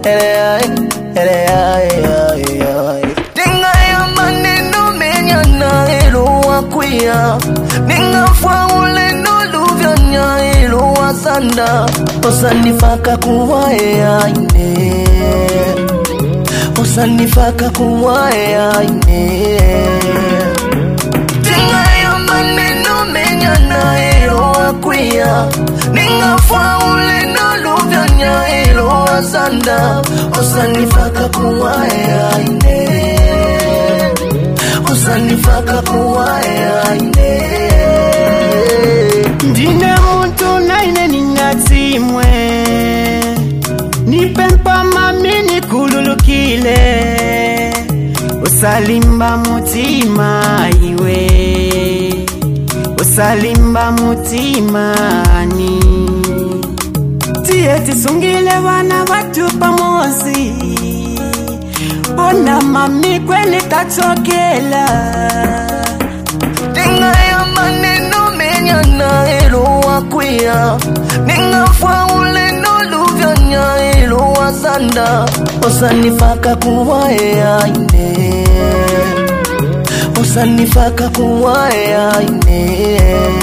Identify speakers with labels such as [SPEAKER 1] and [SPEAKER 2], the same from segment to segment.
[SPEAKER 1] eleai, eleai, ai, ai. Ninga ya maneno menyana eluwa kuya Ninga fwaule noluvyanya eluwa sanda Osanifaka kuwae aine Osanifaka kuwae aine Tingayo maneno menyana eluwa kuya Ninga fwaule noluvyanya eluwa sanda Osanifaka kuwae aine Osanifaka kuwae aine
[SPEAKER 2] ndine muntu naine ninatsimwe nipempa mami nikululukile usalimba mutima iwe usalimba mutimani tiye tisungile vana vatu pamosi ona mami kweli tachokela
[SPEAKER 1] Ninga maneno menyana eluwa kuya Ninga fwaule noluvyanya eluwa sanda Osanifaka kuwae aine Osanifaka kuwae aine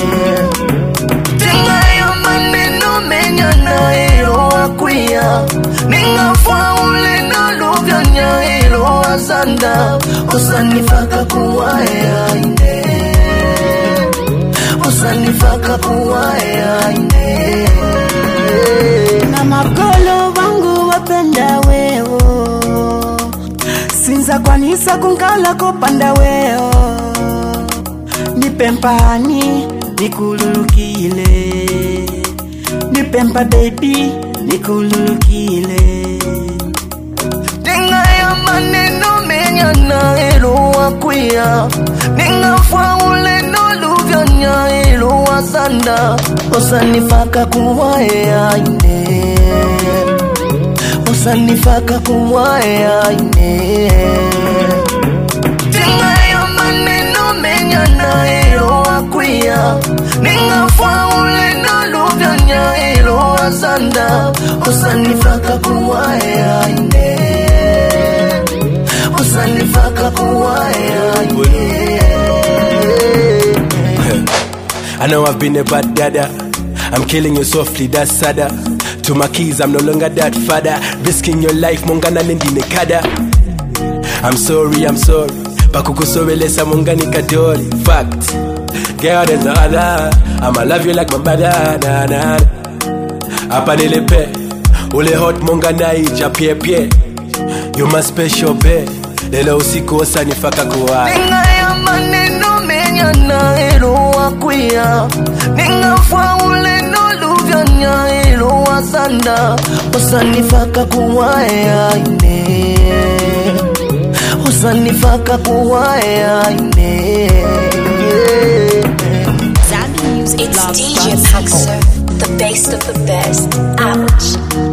[SPEAKER 1] Tingayo maneno menyana eluwa kuya Ninga fwaule noluvyanya eluwa sanda Osanifaka kuwae aine Osanifaka kuwae aine
[SPEAKER 2] na magolo vangu wapenda wewo sinza kwanisa kunkala kopanda wewo nipempani nikululukile nipempa bebi nikululukile
[SPEAKER 1] Ninga ya maneno menyana eluwa kuya Ninga fwaule noluvyanya eluwa sanda Osanifaka kuwae aine Osanifaka kuwae aine Tinga ya maneno menyana eluwa kuya Ninga fwaule noluvyanya eluwa sanda Osanifaka kuwae aine Osanifaka kuwae aine
[SPEAKER 3] I know I've been a bad dada. I'm killing you softly, that's sadder. To my keys, I'm no longer that father. Risking your life, mongana nendine kada. I'm sorry, I'm sorry. Pakukusorelesa mongani kadori. Fact. Girl, there's no other. I'ma love you like my mother. Nah, nah. Hapa nilipe. Ule hot mongana ija pie pie. You my special babe. Lelo usiku osanifaka kuwa.
[SPEAKER 1] Ninga ya maneno menyana eluwa kuya Ninga fwaule noluvyanya eluwa sanda Osanifaka kuwae aine Osanifaka kuwae aine
[SPEAKER 4] Zambi Music. It's DJ Paxer, the best of the best. Ouch.